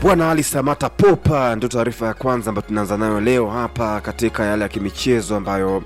Bwana Ali Samata Popa, ndio taarifa ya kwanza ambayo tunaanza nayo leo hapa katika yale ya kimichezo ambayo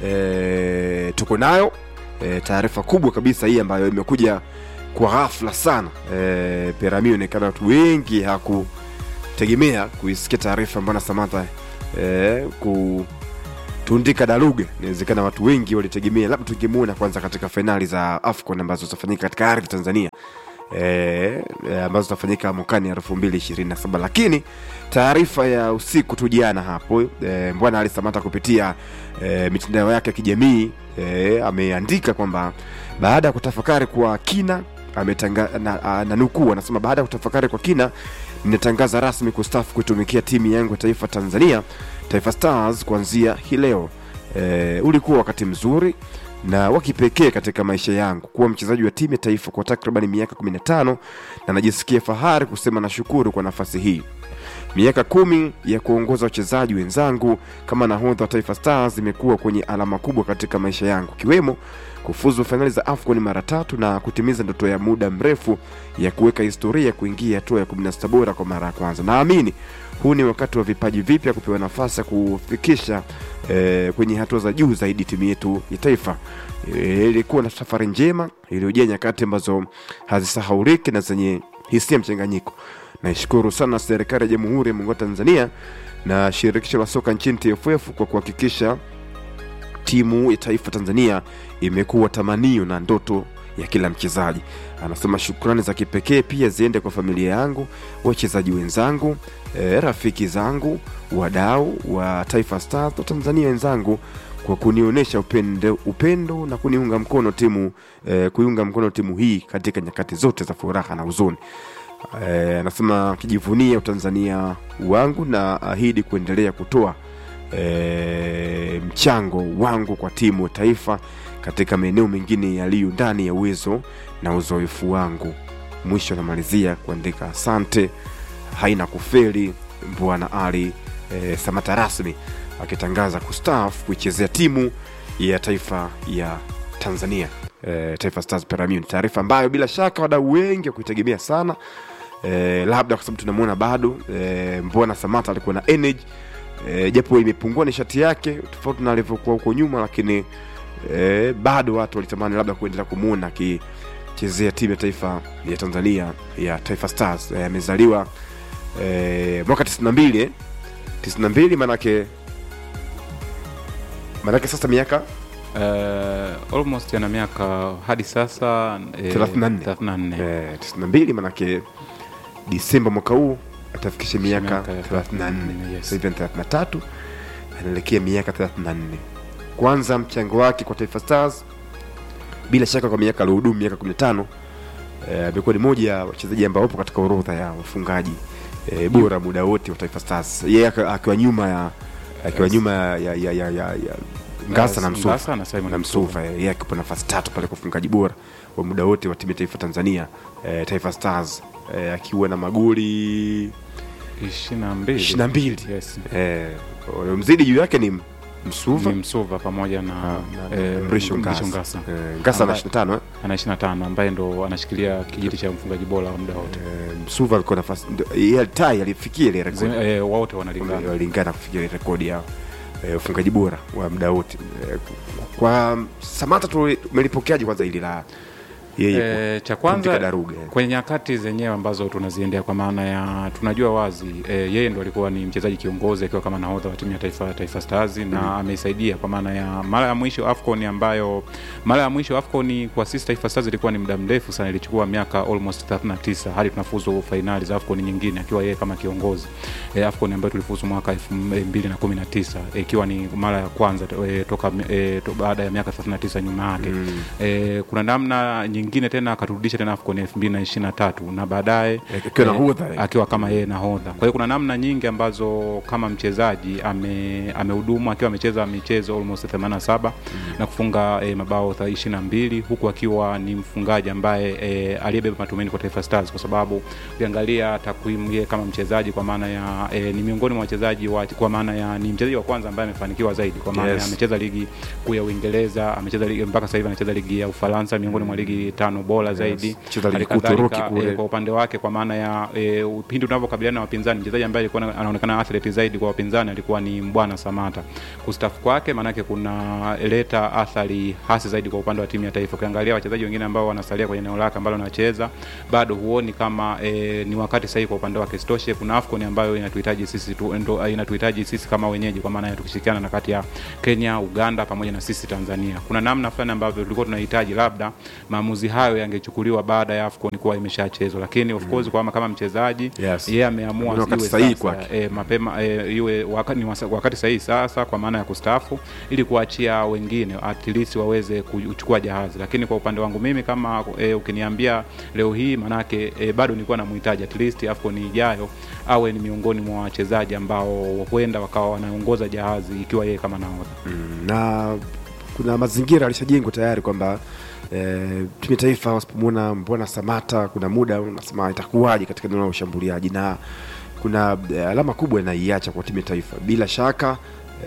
e, tuko nayo e, taarifa kubwa kabisa hii ambayo imekuja kwa ghafla sana e, Perami onekana watu wengi hakutegemea kuisikia taarifa mbona Samata e, kutundika daruga. Inawezekana watu wengi walitegemea labda tungemuona kwanza katika fainali za AFCON ambazo zitafanyika katika ardhi Tanzania e, e, ambazo zitafanyika mwakani elfu mbili ishirini na saba lakini taarifa ya usiku tu jana hapo e, Mbwana Ali Samata kupitia e, mitandao yake ya kijamii e, ameandika kwamba baada ya kutafakari kwa kina ametanga, na, na nukuu anasema baada ya kutafakari kwa kina ninatangaza rasmi kustaafu kuitumikia timu yangu ya taifa Tanzania Taifa Stars kuanzia hii leo. E, ulikuwa wakati mzuri na wa kipekee katika maisha yangu kuwa mchezaji wa timu ya taifa kwa takriban miaka 15 na najisikia fahari kusema nashukuru kwa nafasi hii. Miaka kumi ya kuongoza wachezaji wenzangu kama nahodha wa Taifa Stars imekuwa kwenye alama kubwa katika maisha yangu, ikiwemo kufuzu fainali za AFCON mara tatu na kutimiza ndoto ya muda mrefu ya kuweka historia kuingia hatua ya 16 bora kwa mara ya kwanza. Naamini huu ni wakati wa vipaji vipya kupewa nafasi ya kufikisha eh, kwenye hatua za juu zaidi timu yetu ya taifa. Eh, Ilikuwa na safari njema iliyojaa nyakati ambazo hazisahauliki na zenye hisia mchanganyiko. Naishukuru sana serikali ya Jamhuri ya Muungano wa Tanzania na shirikisho la soka nchini TFF kwa kuhakikisha timu ya taifa Tanzania imekuwa tamanio na ndoto ya kila mchezaji. Anasema shukrani za kipekee pia ziende kwa familia yangu, wachezaji wenzangu, e, rafiki zangu, wadau wa Taifa Stars na Tanzania wenzangu kwa kunionyesha upendo, upendo na kuniunga mkono timu e, kuiunga mkono timu hii katika nyakati zote za furaha na huzuni. Eh, anasema akijivunia utanzania wangu na ahidi kuendelea kutoa e, mchango wangu kwa timu ya taifa katika maeneo mengine yaliyo ndani ya uwezo na uzoefu wangu. Mwisho anamalizia kuandika asante, haina kufeli Bwana Ali e, Samata rasmi akitangaza kustaafu kuichezea timu ya taifa ya Tanzania e, Taifa Stars Peramiho. Ni taarifa ambayo bila shaka wadau wengi wakuitegemea sana e, labda kwa sababu tunamwona bado e, Mbwana Samata alikuwa na energy e, japo imepungua nishati yake tofauti na alivyokuwa huko nyuma, lakini e, bado watu walitamani labda kuendelea kumwona akichezea timu ya taifa ya Tanzania ya Taifa Stars. E, amezaliwa e, mwaka 92 eh? 92 manake manake sasa miaka Uh, almost ana miaka hadi sasa eh, 34. 34. eh, 92 manake Disemba mwaka huu atafikisha miaka Miaka 34 yes. sasa hivi ana 33 anaelekea miaka 34 kwanza mchango wake kwa Taifa Stars bila shaka kwa miaka aliyohudumu miaka 15 eh, amekuwa ni moja ya wachezaji ambao wapo katika orodha ya wafungaji eh, bora muda wote wa Taifa Stars yeye aki- akiwa nyuma ya akiwa Yes. nyuma ya, ya, ya, ya, ya, ya Ngasa na Msuva Ngasa na Simon na Msuva eh, yeye akipa nafasi tatu pale kwa ufungaji bora wa muda wote wa timu ya taifa Tanzania eh, Taifa Stars eh, akiwa na magoli ishirini na mbili. 22 Yes. eh, mzidi juu yake ni Msuva Ni Msuva pamoja na, na- na eh, Mrisho Mrisho Ngasa Ngasa Eh, Ngasa na Ambaye- 25 eh. ana 25 ambaye ndo anashikilia kijiti cha mfungaji bora wa muda wote. Eh, Msuva alikuwa nafasi ndio- yeye tai alifikia ile rekodi Zi- eh, wote wanalingana. walingana kufikia ile rekodi ya eh, ufungaji bora wa muda wote eh, kwa Samata tumelipokeaje kwanza hili la yeye Eh, cha kutundika kwanza daruga eh. kwenye nyakati zenyewe ambazo tunaziendea kwa maana ya tunajua wazi e, yeye ndo alikuwa ni mchezaji kiongozi akiwa kama nahodha wa timu ya taifa Taifa Stars na ameisaidia kwa maana ya mara ya mwisho AFCON ambayo mara ya mwisho AFCON kwa sisi Taifa Stars ilikuwa ni muda mrefu sana, ilichukua miaka almost 39 hadi tunafuzu fainali za AFCON nyingine akiwa yeye kama kiongozi e, AFCON ambayo tulifuzu mwaka 2019 e, ikiwa ni mara ya kwanza e, toka e, to, baada ya miaka 39 nyuma yake Mm. e, kuna namna nyingine tena akaturudisha tena AFCON 2023 na baadaye Eh, akiwa nahodha, eh. akiwa kama yeye nahodha. Kwa hiyo kuna namna nyingi ambazo kama mchezaji ame amehudumu akiwa amecheza michezo almost 87 na kufunga e, mabao 22 huku akiwa ni mfungaji ambaye e, aliyebeba matumaini kwa Taifa Stars kwa sababu ukiangalia takwimu yeye kama mchezaji kwa maana ya e, ni miongoni mwa wachezaji wa, kwa maana ya ni mchezaji wa kwanza ambaye amefanikiwa zaidi kwa maana Yes. ya amecheza ligi kuu ya Uingereza, amecheza ligi mpaka sasa hivi anacheza ligi ya Ufaransa miongoni mwa ligi tano bora zaidi. Cheza ligi kuu Halikadhalika, Uturuki kule. eh, kwa upande wake kwa maana ya e, pindi unavyokabiliana na wapinzani, mchezaji ambaye alikuwa na- anaonekana athlete zaidi kwa wapinzani alikuwa ni Mbwana Samata. Kustafu kwake maanake kuna leta athari hasi zaidi kwa upande wa timu ya taifa. Ukiangalia wachezaji wengine ambao wanasalia kwenye eneo lake ambalo anacheza, bado huoni kama e, ni wakati sahihi kwa upande wake. Isitoshe kuna AFCON ambayo inatuhitaji sisi tu, ndo, inatuhitaji sisi kama wenyeji, kwa maana ya tukishirikiana na kati ya Kenya, Uganda pamoja na sisi Tanzania. Kuna namna fulani ambavyo tulikuwa tunahitaji labda maamuzi hayo yangechukuliwa baada ya AFCON kuwa imeshachezwa, lakini of course kwa kama mchezaji Yes. yeye ameamua Ni wakati iwe sahihi sasa, kwake. e, mapema e, iwe wakati, ni wasa- wakati sahihi sasa kwa maana ya kustaafu ili kuachia wengine at least waweze kuchukua jahazi. Lakini kwa upande wangu mimi kama e, ukiniambia leo hii manake e, bado nilikuwa namhitaji at least AFCON ijayo awe ni miongoni mwa wachezaji ambao huenda wakawa wanaongoza jahazi ikiwa yeye kama nahodha. na kuna mazingira alishajengwa tayari kwamba eh, timu ya taifa wasipomwona mbona Samata, kuna muda unasema itakuwaje katika eneo la ushambuliaji, na kuna eh, alama kubwa inaiacha kwa timu ya taifa. Bila shaka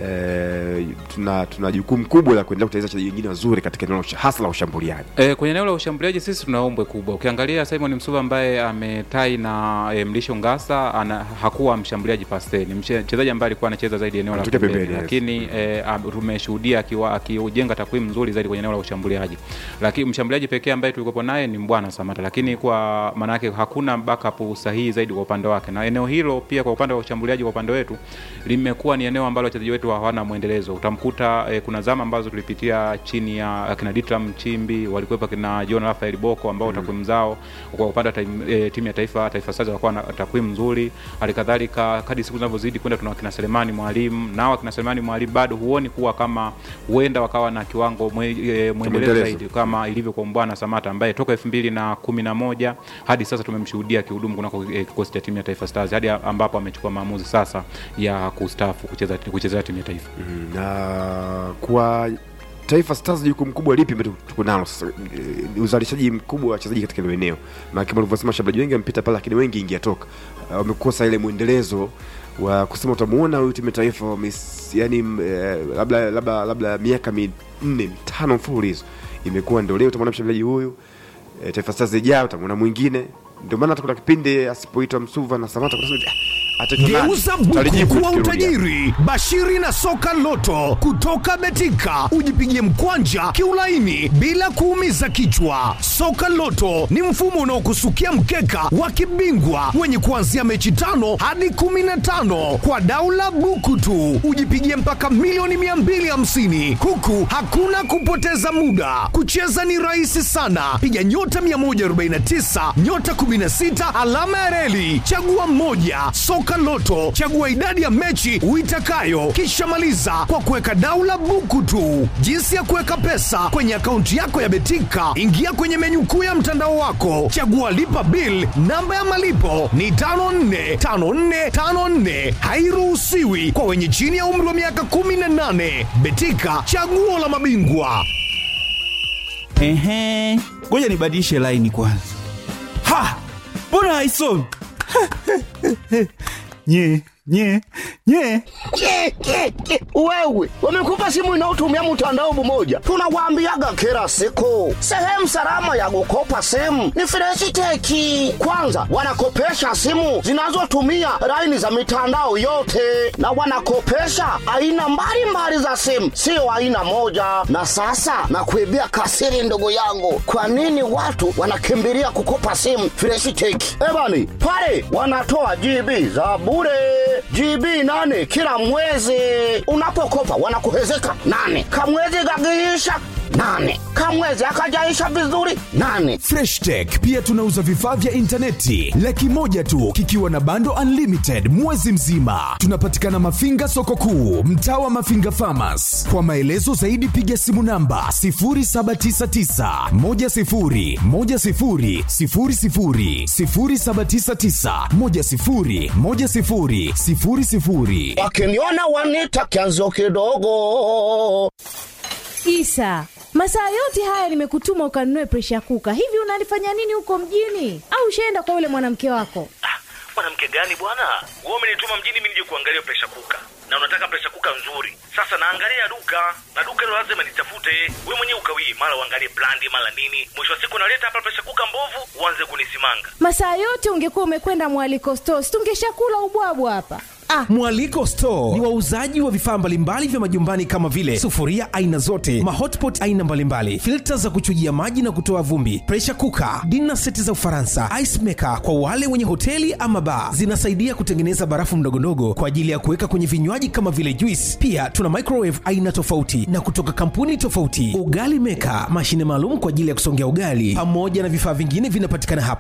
eh, tuna tuna jukumu kubwa la kuendelea kutengeneza wachezaji wengine wazuri katika eneo la usha- hasa la ushambuliaji. E, kwenye eneo la ushambuliaji sisi tuna ombwe kubwa. Ukiangalia Simon Msuva ambaye ametai na e, Mlisho Ngasa ana, hakuwa mshambuliaji pasteni, ni mche- mchezaji ambaye alikuwa anacheza zaidi eneo la Anatokea pembeni, pembeni, yes. lakini e, am- tumeshuhudia akiwa akijenga takwimu nzuri zaidi kwenye eneo la ushambuliaji, lakini mshambuliaji pekee ambaye tulikuwa naye ni Mbwana Samata, lakini kwa maana yake hakuna backup sahihi zaidi kwa upande wake, na eneo hilo pia kwa upande wa ushambuliaji kwa upande wetu limekuwa ni eneo ambalo wachezaji wetu hawana mwendelezo. Utamkuta e, kuna zama ambazo tulipitia chini ya akina Ditram Chimbi, walikuwepo akina John Rafael Boko ambao takwimu zao kwa upande wa time- e, timu ya taifa Taifa Stars walikuwa na takwimu nzuri. Halikadhalika kadri siku zinavyozidi kwenda, tuna akina Selemani Mwalimu, nao akina Selemani Mwalimu bado huoni kuwa kama huenda wakawa na kiwango mwe, e, mwendelezo Mwendelezo. zaidi kama ilivyo kwa Mbwana Samata ambaye toka elfu mbili na kumi na moja hadi sasa tumemshuhudia kihudumu kunako e, kikosi cha timu ya Taifa Stars hadi ambapo amechukua maamuzi sasa ya kustaafu kucheza kuchezea timu ya taifa. na kwa Taifa Stars jukumu kubwa lipi ambalo tuko nalo sasa? Eh, Uzalishaji mkubwa wa wachezaji katika hilo eneo, maana kama ulivyosema, washambuliaji wengi wamepita pale, lakini wengi ingia toka, Ah, wamekosa ile mwendelezo wa kusema utamuona huyu timu ya taifa wames- yani, eh, labda labda labda miaka minne mitano mfululizo imekuwa ndio leo utamwona mshambuliaji huyu eh, Taifa Stars ijayo utamwona mwingine. Ndio maana hata kuna kipindi asipoitwa Msuva na Samata kuna sema, "Ah, ataitwa nani?" Geuza Tutalijibu buku kuwa tukirudi hapa. utajiri. Bashiri na soka loto kutoka Betika, ujipigie mkwanja kiulaini bila kuumiza kichwa. Soka loto ni mfumo unaokusukia mkeka wa kibingwa wenye kuanzia mechi tano hadi kumi na tano kwa daula buku tu, ujipigie mpaka milioni 250 huku hakuna kupoteza muda. Kucheza ni rahisi sana, piga nyota 149 nyota 16 alama ya reli, chagua moja. Soka Loto, chagua idadi ya mechi uitakayo, kisha maliza kwa kuweka daula buku tu. Jinsi ya kuweka pesa kwenye akaunti yako ya Betika, ingia kwenye menyu kuu ya mtandao wako, chagua lipa bill. Namba ya malipo ni 545454, hairuhusiwi kwa wenye chini ya umri wa miaka 18. Betika, chaguo la mabingwa. Ehe, ngoja nibadilishe laini kwanza. Ha, mbona haisomi? nye nye nye Ke, ke, ke. Wewe wamekupa simu inayotumia mtandao mmoja, tunawaambiaga kila siku, sehemu salama ya kukopa simu ni Freshiteki. Kwanza wanakopesha simu zinazotumia laini za mitandao yote, na wanakopesha aina mbalimbali za simu, sio aina moja. Na sasa nakuibia kasiri, ndugu yangu, kwa nini watu wanakimbilia kukopa simu Freshiteki? Ebani pale wanatoa GB za bure GB nane kila mwezi. Unapokopa wanakuhezeka nane, kamwezi kakiisha nane, kamwezi akajaisha vizuri nane. Fresh Tech pia tunauza vifaa vya intaneti laki moja tu kikiwa na bando unlimited mwezi mzima. Tunapatikana Mafinga soko kuu, mtaa wa Mafinga Farmers. Kwa maelezo zaidi piga simu namba 0799 10 10 00 0799 10 10 00. Wakiniona wanita kianzo kidogo. Isa, masaa yote haya nimekutuma ukanunue presha kuka. Hivi unalifanya nini huko mjini? Au ushaenda kwa yule mwanamke wako? mwanamke gani bwana wewe umenituma mjini mimi nije kuangalia presha kuka na unataka presha kuka nzuri sasa naangalia duka na duka hilo lazima nitafute we mwenyewe ukawii mara uangalie brandi mara nini mwisho wa siku naleta hapa presha kuka mbovu uanze kunisimanga Masaa yote ungekuwa umekwenda mwaliko stores, tungeshakula ubwabwa hapa. Ah, Mwaliko Store ni wauzaji wa vifaa mbalimbali vya majumbani kama vile sufuria aina zote, mahotpot aina mbalimbali, filta za kuchujia maji na kutoa vumbi, pressure cooker, dinner seti za Ufaransa, ice maker kwa wale wenye hoteli ama bar. Zinasaidia kutengeneza barafu ndogondogo kwa ajili ya kuweka kwenye vinywaji kama vile juice. Pia tuna microwave aina tofauti na kutoka kampuni tofauti, ugali maker, mashine maalum kwa ajili ya kusongea ugali, pamoja na vifaa vingine vinapatikana hapa.